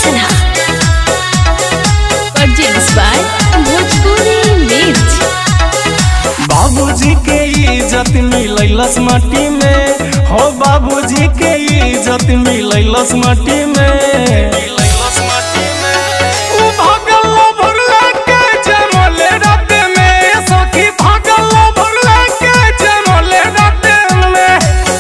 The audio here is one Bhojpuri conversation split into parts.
Sinha. Produced by Bhojpuri Mirch. बाबूजी के इज्जत मिलैलस माटी में हो बाबूजी के इज्जत मिलैलस माटी में उ भागल भरला के जमले रात में सखी भागल भरला के जमले रात में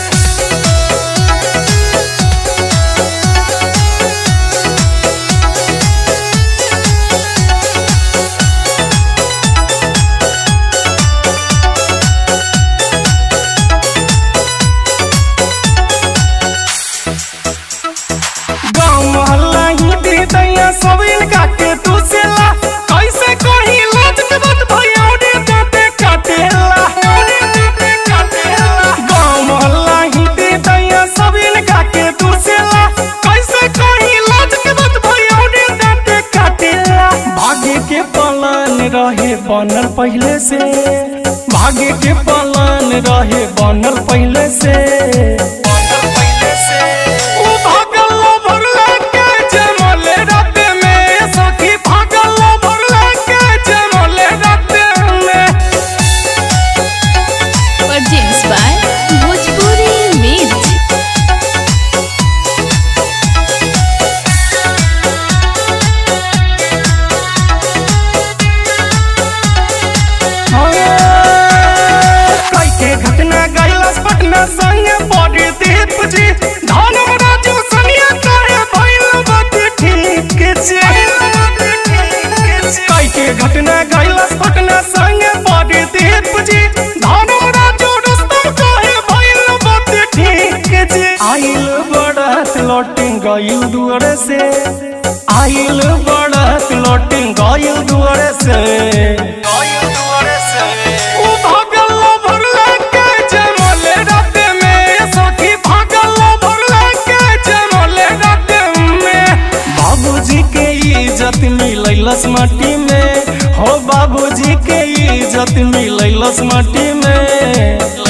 गाँव मोहल्ला ही दी दैया सब इनका के तू सेला कैसे कही लाज के बात भैया उड़े दाते काटेला गाँव मोहल्ला ही दी दैया सब इनका के तू सेला कैसे कही लाज के बात भैया उड़े दाते काटेला भाग्य के पलान रहे बनल पहले से भाग्य के पलान रहे बनल पहले से बनल पहले से उ भागल भरला के जमले रात में सखी भागल भरला के जमले रात में Produced by Bhojpuri Mirch. कई के घटना गैलस पटना संगे बड़ी दीप जी धन राजू सनिया कहे भइल बात ठीक छै कई के घटना गैलस पटना संगे बड़ी दीप जी धन राजू रुस्तम कहे भइल बात ठीक छै आइल बड़त लौटिंग गइल दुआरे से आइल बड़त लौटिंग गइल दुआरे से गइल दुआरे से उ भागल भरला के जमले रात में सखी भागल भरला के जमले रात में बाबूजी के इज्जत मिलैलस माटी में हो बाबूजी के इज्जत मिलैलस माटी में